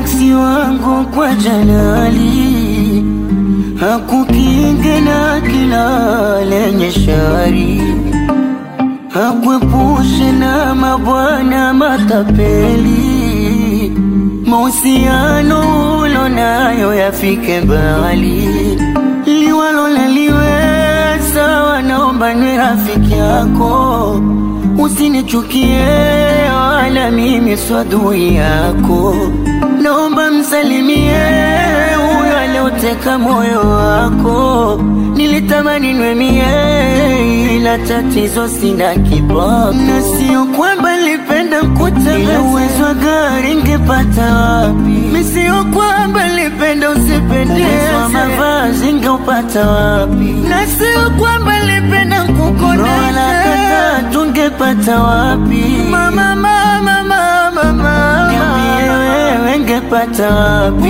eksi wangu kwa jalali hakukinge na kila lenye shari hakuepushe na mabwana matapeli mahusiano ulo nayo yafike mbali liwalo naliweza wanaomba niwe rafiki yako usinichukie wala mimi swadui yako naomba msalimie huyo alioteka moyo wako nilitamani nwemie ila tatizo sina kiboko na sio kwamba nilipenda kutembeza uwezo wa gari ngepata wapi mi sio kwamba nilipenda usipendeze mavazi ngeupata wapi na sio kwamba nilipenda kukodesha tungepata wapi mama mama mama mama niambie wewe ngepata wapi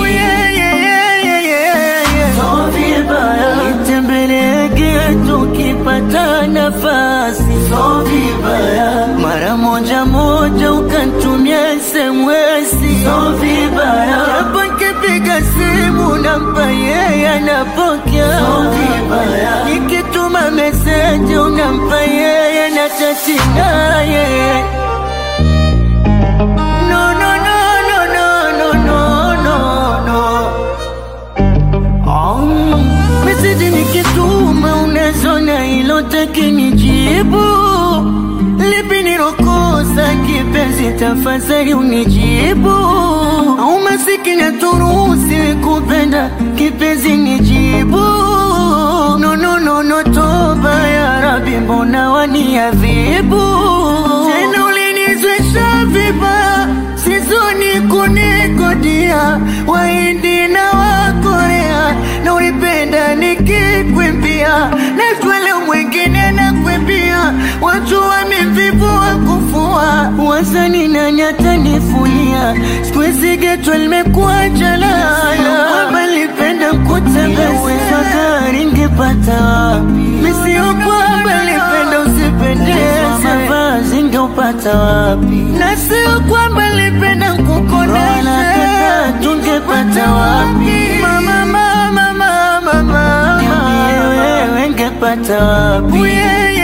So vibaya nitembelege tukipata nafasi so vibaya mara moja moja ukantumia SMS so vibaya hapo nikipiga simu nampa yeye anapokea so vibaya nikituma meseji unampa yeye na chati naye no no no no no no no no no meseji nikituma unazona hilo takinijibu lipi nilokosa kipenzi tafadhali unijibu au masikini aturuhusi kupenda kipenzi nijibu no no no no toba ya rabi mbona waniadhibu tena ulinizwesha vibaya sizoni kunikodia waindi na wakorea na ulipenda nikikwimbia na swale mwingine na kwimbia watu wamevivu wa kufua wazani nani atanifulia sikuizi geto limekuwa jalala kwamba lipenda kutembeza uwezo gari ngepata wapi misio kwamba lipenda usipendeze mavazi ngeupata wapi na sio kwamba lipenda kukodesha tungepata wapi mama mama mama mama niambie wewe ngepata wapi